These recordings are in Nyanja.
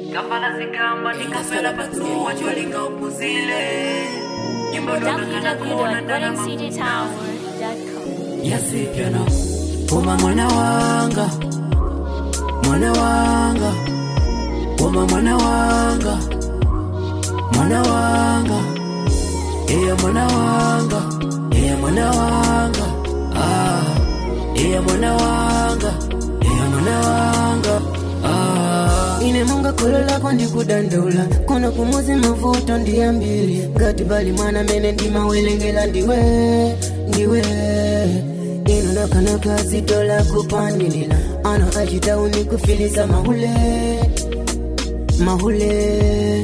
kafala zigamba ndikafela patsuwa cholinga upuzile nyimbo ndonakana kuona ndalama www.goldencitytower.com. yasipyano koma mwana wanga mwana wanga koma mwana wanga mwana wanga iya mwana wanga iya mwana wanga ah iya mwana wanga iya mwana wanga ah ine monga kholo lako ndikudandaula kono kumuzi mavuto ndiyambili ngati bali mwana mene ndimawelengela ndiwe ndiwe ino nakanaka zito la kupandilila ano achitauni kufilisa mahule mahule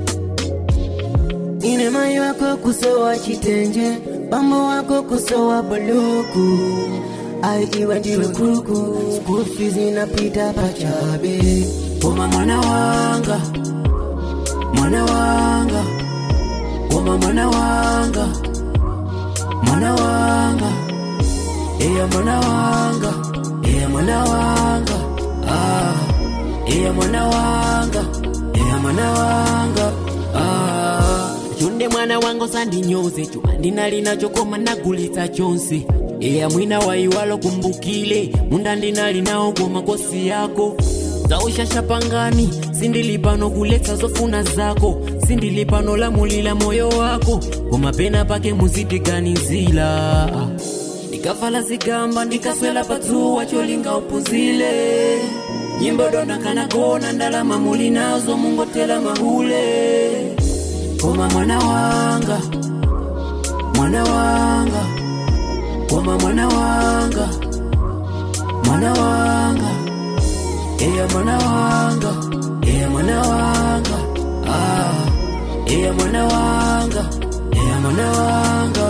ine mai wako kusowa chitenje bambo wako kusowa buluku ai iwe ndiwe kuku school fees inapita pachabe koma mwana wanga mwana wanga koma mwana wanga mwana wanga iya mwana wanga iya mwana wanga ah iya mwana wanga iya mwana wanga ah chonde mwana wanga sandinyoze chuma ndinalinacho koma nagulitsa chonse iya mwina waiwalo kumbukile munda ndinalinawo koma kosi yako zaushasha pangani sindilipano kuletsa zofuna zako sindilipano lamulila moyo wako koma pena pake muzitiganizila ndikavala zigamba ndikaswela patsuwa cholinga upuzile nyimbo dondakana kona ndalama muli nazo mungotela mahule koma mwana wanga mwana wanga koma mwana wanga mwana wanga iya mwana wanga iya mwana wanga ah iya mwana wanga iya mwana wanga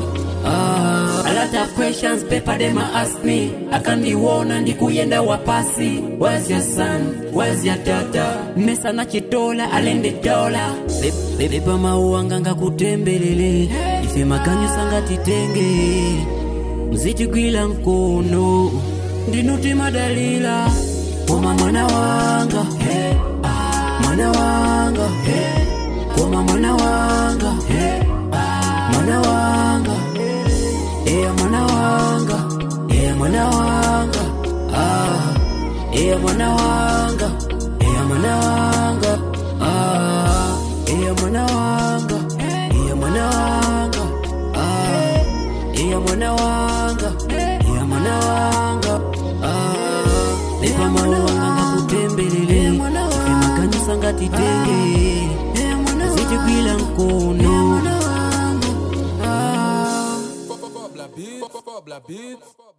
ah a lot of questions paper them a ask me akandiwona ndikuyenda wapasi where's your son where's your daughter mesa na chitola alende dola bebepa mauwanga ngakutembelele ife makanyo sangatitenge mzitigwila mkono ndinuti madalila koma mwana wanga mwana wanga koma mwana wanga mwana wanga iya mwana wanga iya mwana wanga ah iya mwana wanga iya mwana wanga ah iya mwana wanga iya mwana wanga ah iya mwana wanga iya mwana wanga ah lepa mawanga ngakutembelele ife makanyisa ngatitenge zitigwila mkono ah Fobla beat, fobla beat.